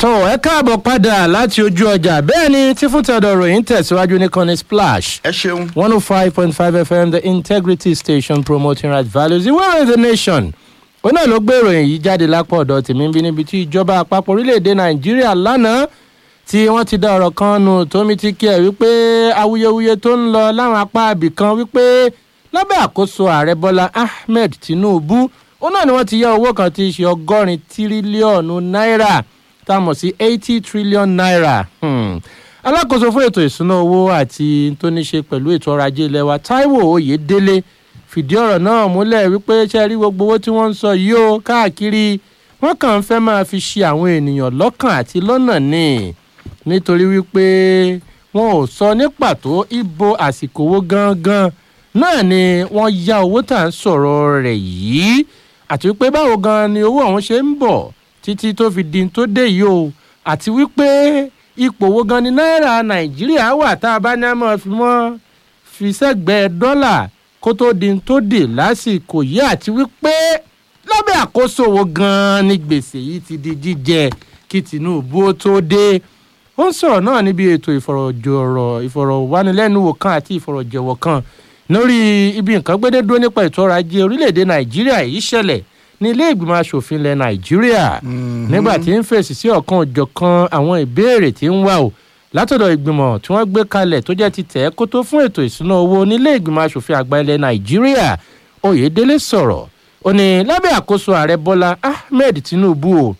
tó ẹ káàbọ̀ padà láti ojú ọjà bẹ́ẹ̀ ni tí fún tẹ̀dọ̀ ròyìn tẹ̀síwájú ní kọ́ni splash ẹ ṣeun. one oh five point five fm the integrity station promoting right values ìwé ìròyìn the nation ó náà ló gbé ìròyìn yìí jáde lápò ọ̀dọ̀ tèmi bí níbi tí ìjọba àpapọ̀ orílẹ̀-èdè nàìjíríà lánàá tí wọ́n ti dá ọ̀rọ̀ kan nù tómi ti kí ẹ̀ wípé awuyewuye tó ń lọ láwọn apá ibì kan wípé lábẹ́ àkóso ààrẹ bọ́lá ahmed tinubu ó náà ni wọ́n ti yá owó kan tí í ṣe ọgọ́rin tírílíọ̀nù náírà tá a mọ̀ sí eighty trillion naira. Hmm alákòóso fún ètò ìṣúná owó àti tó ní ṣe pẹ̀lú ètò ọrọ̀ ajé ilẹ̀ wa taiwo oyedele fìdí ọ̀rọ̀ náà múlẹ̀ wípé ṣe rí gbogbo owó tí wọ́n ń sọ yìí ó káàkiri wọ́n kàn ń fẹ́ máa fi ṣe àwọn ènìyàn lọ́kàn àti lọ́nà ní nítorí wípé wọn ò sọ ní pàtó ibo àsìkò owó gangan náà ni wọ́n ya owó tà ń sọ̀rọ̀ rẹ̀ yìí àti wípé báwo gan ni owó ọ̀hún ṣe ń bọ̀ títí tó fi di tó dé yìí o àti wípé ipò wo gan ni náírà nàìjíríà wà tá a bá ní àmọ́ fi mọ́ fi sẹ́gbẹ̀ẹ́ dọ́là kó tó di tó dì lásìkò yìí àti wípé lábẹ́ àkóso wo gan ni gbèsè yìí ti di jíjẹ kí tinubu ó tó dé ó ń sọ̀rọ̀ náà níbi ètò ìfọ̀rọ̀jọ̀rọ̀ ìfọ̀rọ̀wánilẹ́nuwò kan àti ìfọ̀rọ̀jẹ̀wọ̀ kan lórí ibi nǹkan gbédé dúró nípa ètò ọrọ̀ ajé orílẹ̀-èdè nàìjíríà yìí ṣẹlẹ̀ ní ilé ìgbìmọ̀ asòfin ilẹ̀ nàìjíríà nígbà tí ń fèsì sí ọ̀kan òjọ̀kan àwọn ìbéèrè tí ń wà o látọ̀dọ̀ ìgbìmọ̀ tí wọ́n gbé kalẹ̀ tó jẹ́ ti tẹ̀ kó tó fún ètò ìṣúná owó nílé ìgbìmọ̀ asòfin àgbà ilẹ̀ nàìjíríà oyèdélé sọ̀rọ̀ ó ní lábẹ́ àkóso ààrẹ bọ́lá ahmed tinubu o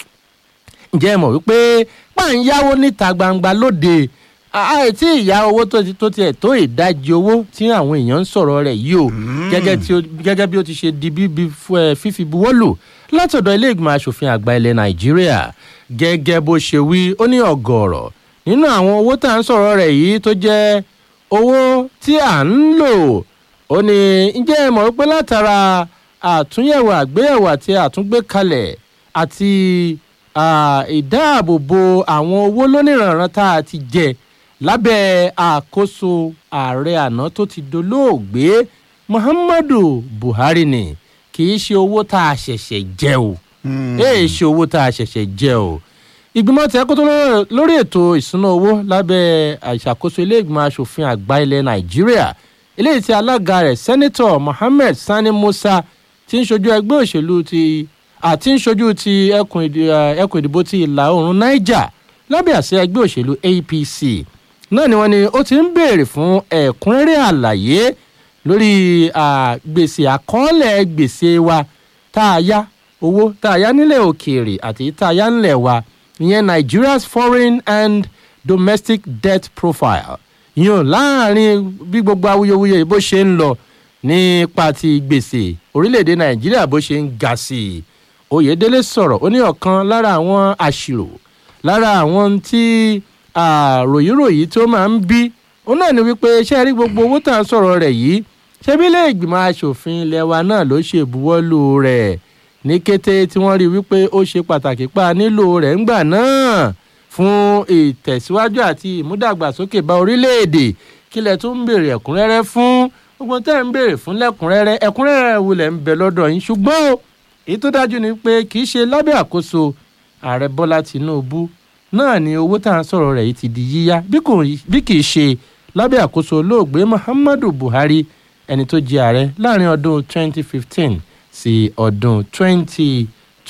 ǹjẹ́ ẹ mọ̀ wípé pàǹyáwó níta gbangba lóde àìtí ìyá owó tó tiẹ̀ tó ìdajì owó tí àwọn èèyàn ń sọ̀rọ̀ rẹ̀ yìí o gẹ́gẹ́ bí ó ti ṣe di bíbí fífi buwọ́lù látọ̀dọ̀ ilé ìgbìmọ̀ asòfin àgbà ilẹ̀ nàìjíríà gẹ́gẹ́ bó ṣe wí ó ní ọ̀gọ̀ọ̀rọ̀ nínú àwọn owó tá à ń sọ̀rọ̀ rẹ̀ yìí tó jẹ́ owó tí à ń lò ó ní ǹjẹ́ ẹ mọ̀ wípé látara àtúnyẹ̀wò àgbéyẹ̀wò àti àtúngbékalẹ̀ àti ìdáàbòbò àwọn owó lónìrànràn tá a ti jẹ lábẹ́ àkóso ààrẹ àná tó ti dolóògbé muhammadu buhari ni kì í ṣe owó tá a ṣẹ̀ṣẹ̀ jẹ o èè ṣe owó tá a ṣẹ̀ṣẹ̀ jẹ o ìgbìmọ̀ tí a kó tó lórí ètò ìṣúná owó lábẹ́ àṣàkóso ilé ìgbìmọ̀ asòfin àgbà ilẹ̀ nàìjíríà eléyìí tí alága rẹ̀ sẹ́nitọ̀ mohammed sani musa ti ń ṣojú ẹgbẹ́ òṣèlú ti àti ń ṣojú ti ẹkùn ìdìbò ti ìlà oòrùn niger lábẹ́ àṣẹ ẹgbẹ́ òṣèlú apc náà ni wọ́n ní ó ti ń béèrè fún ẹ̀kúnrẹ́rẹ́ àlàyé lórí gbèsè àkọọ́lẹ̀ gbèsè wa tá a yá owó tá a yá nílẹ̀ òkèèrè àti tá a yá nílẹ̀ wa ìyẹn nigeria's foreign and domestic debt profile ìyẹn láàrin bí gbogbo awuyewuye bó ṣe ń lọ nípa ti gbèsè orílẹ̀-èdè nàìjíríà bó ṣe ń ga sí i oyèdélé sọ̀rọ̀ ó ní ọ̀kan lára àwọn àṣìrò lára àwọn tí ròyìnròyìn tó máa ń bí òun náà ni wípé ṣé rí gbogbo owó tá à ń sọ̀rọ̀ rẹ̀ yìí ṣebí ilé ìgbìmọ̀ asòfin ilẹ̀ wa náà ló ṣe ìbuwọ́lù rẹ̀ ní kété tí wọ́n rí wípé ó ṣe pàtàkì pa nílò rẹ̀ ńgbà náà fún ìtẹ̀síwájú àti ìmúdàgbàsókè bá orílẹ̀-èdè kílẹ̀ tó ń béèrè ẹ̀kúnrẹ́rẹ́ fún gbogbo tẹ́ ń béèrè fún lẹ́kúnrẹ́rẹ́ ẹ̀kúnrẹ́rẹ́ wulẹ̀ ń bẹ lọ́dọ̀ yín ṣùgbọ́n o èyí tó dájú ni pé kì í ṣe lábẹ́ àkóso ààrẹ bọ́lá tìǹbù náà ni owó tá à ń sọ̀rọ̀ rẹ̀ yìí ti di yíyá bí kì í ṣe lábẹ́ àkóso olóògbé muhammadu buhari ẹni tó jẹ ààrẹ láàrin ọdún 2015 sí ọdún 2023.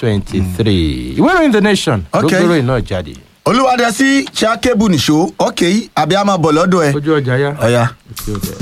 ìwé ìròyìn the nation ló Okay. gbèrò iná jáde. olùwádẹ́sí ṣàkébù nìṣó ọ̀kẹ́ àbí a máa bọ̀ lọ́dọ̀ ẹ̀. ojú ọjà yá. ọ̀ya. Ojú ọjà.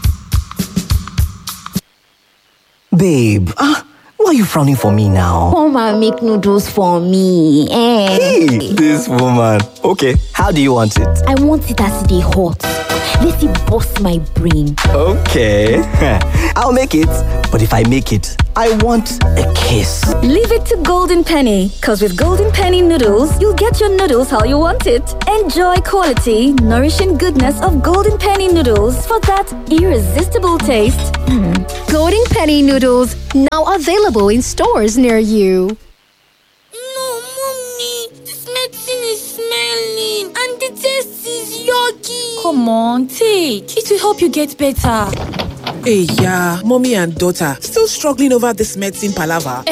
Babe, ah, why are you frowning for me now? Come and make noodles for me. Eh. Hey, this woman. Okay, how do you want it? I want it as they hot. Let it bust my brain. Okay, I'll make it. But if I make it, I want a kiss. Leave it to Golden Penny, because with Golden Penny noodles, you'll get your noodles how you want it. Enjoy quality, nourishing goodness of Golden Penny noodles for that irresistible taste. Golden Penny noodles now available in stores near you. No, mommy, this medicine is smelling and the taste is yucky. Come on, take. It will help you get better. Hey, yeah, mommy and daughter still struggling over this medicine palaver. Eh,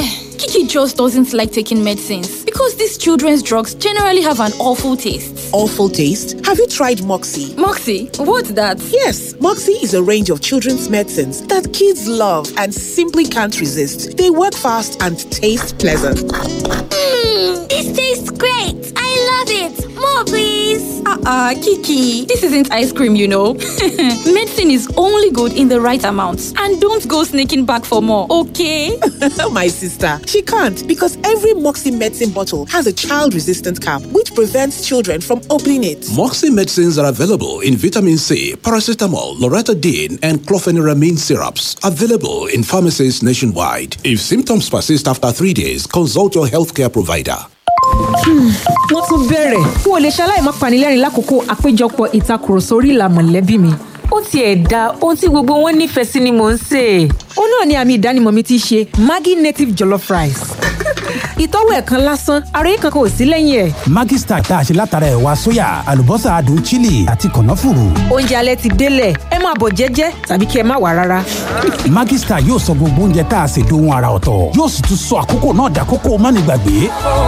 Kiki just doesn't like taking medicines because these children's drugs generally have an awful taste. Awful taste? Have you tried Moxie? Moxie, what's that? Yes, Moxie is a range of children's medicines that kids love and simply can't resist. They work fast and taste pleasant. Mmm, this tastes great. I love it. More, please. Uh-uh, Kiki. This isn't ice cream, you know. Medicine is only good in the right amount. And don't go sneaking back for more, okay? My sister, she can't because every Moxie medicine bottle has a child-resistant cap which prevents children from opening it. Moxie medicines are available in vitamin C, paracetamol, loratadine, and clofeniramine syrups. Available in pharmacies nationwide. If symptoms persist after three days, consult your healthcare provider. wọ́n tún bẹ̀rẹ̀ n ò lè ṣaláì má panilẹ́rìn lákòókò àpéjọpọ̀ ìtakùrọ̀sọ orí ìlà mọ̀lẹ́bí mi. ó tiẹ̀ da ohun tí gbogbo wọn nífẹ̀ẹ́ sí ni mò ń sè é. ó náà ni àmì ìdánimọ̀ mi ti ṣe maggi native jollof rice. ìtọ́wò ẹ̀kan lásán ara yìí kankan ò sí lẹ́yìn ẹ̀. Maggi Star tá a ṣe látara ẹ̀wà sóyà àlùbọ́sà adùn chili àti kànáfùrù. oúnjẹ alẹ́ ti délẹ̀ ẹ máa bọ̀ jẹ́jẹ́ tàbí kí ẹ má wà rárá. Maggi Star yóò sọ gbogbo oúnjẹ tá a ṣe dohun ara ọ̀tọ̀ yóò sì tún sọ àkókò náà dàkókò mánigbàgbé.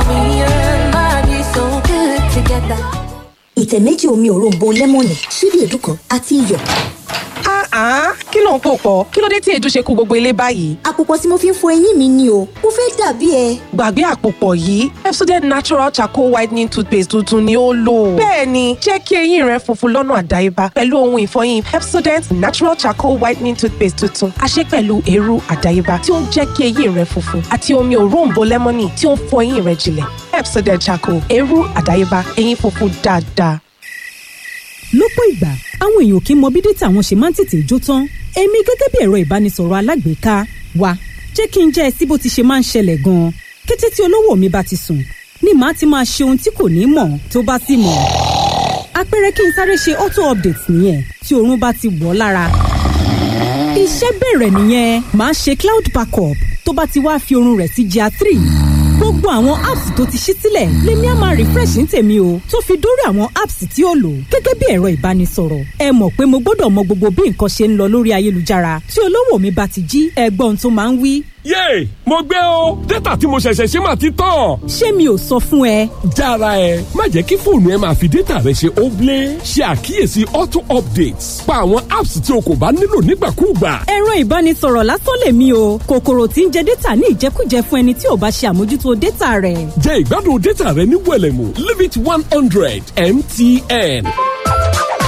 ìtẹ̀ méjì omi òróǹbó lẹ́mọ̀nì ṣíbí èédú kan àti iyọ̀. kí ló ń pò pọ̀ kí ló dé tí èédú ṣe kó gbogbo ilé báyìí. àpòpọ̀ tí mo fi ń fọ eyín mi ni o mo fẹ́ dàbí ẹ. gbàgbé àpòpọ̀ yìí Pepsodent natural charcoal whitening toothpaste tuntun ni ó lò. bẹ́ẹ̀ni jẹ́ kí eyín rẹ funfun lọ́nà àdáyébá pẹ̀lú ohun ìfọyín Pepsodent natural charcoal whitening toothpaste tuntun a ṣe pẹ̀lú eérú àdáyébá tí ó ń jẹ́ kí eyín rẹ funfun àti omi òróǹbó lẹ́mọ́nì tí ó ń fọ eyín rẹ jinlẹ̀ Pepsodent charcoal eérú àdáyébá eyín funfun dáadáa. lọ́pọ̀ ìgbà àwọn èèyàn kì í mọ bí dátà wọn ṣe máa ń tètè jó tán èmi gẹ́gẹ́ bí ẹ̀rọ ìbánisọ̀rọ̀ alágbèéká wa jẹ́ kí n jẹ́ ẹ sí bó ti ṣe máa ń ṣẹlẹ̀ gan-an kété tí olówó mi bá ti sùn ni màá ti máa ṣe ohun tí kò ní mọ̀ tó bá sì mọ̀ àpẹẹrẹ kí n sáré ṣe auto update nìyẹn tí oorun bá ti wọ̀ ọ́ lára iṣẹ́ bẹ̀rẹ̀ nìyẹn màá ṣe cloud backup tó bá ti wá fi oorun rẹ̀ sí GIA three gbogbo àwọn apps tó ti ṣí sílẹ̀ lèmi á máa refresh ní tèmi o tó fi dórí àwọn apps tí ó lò gẹ́gẹ́ bí ẹ̀rọ ìbánisọ̀rọ̀ ẹ mọ̀ pé mo gbọ́dọ̀ mọ gbogbo bí nǹkan ṣe ń lọ lórí ayélujára tí olówó mi bá ti jí ẹgbọ́n tó máa ń wí. yéè mo gbé o dátà tí mo ṣẹ̀ṣẹ̀ ṣe máa ti tán. ṣé mi ò sọ fún ẹ. jára ẹ má jẹ́ kí fóònù ẹ máa fi dátà rẹ ṣe óblé ṣe àkíyèsí auto updates pa àwọn apps tí o kò bá nílò nígbàkúùgbà. ẹ̀rọ ìbánisọ̀rọ̀ lásán lèmi o kòkòrò tí ń jẹ dátà ní ìjẹkújẹ fún ẹni tí ò bá ṣe àmójútó dátà rẹ̀. jẹ́ ìgbádùn dátà rẹ ní wẹ̀lẹ̀mú limit one hundred mtn.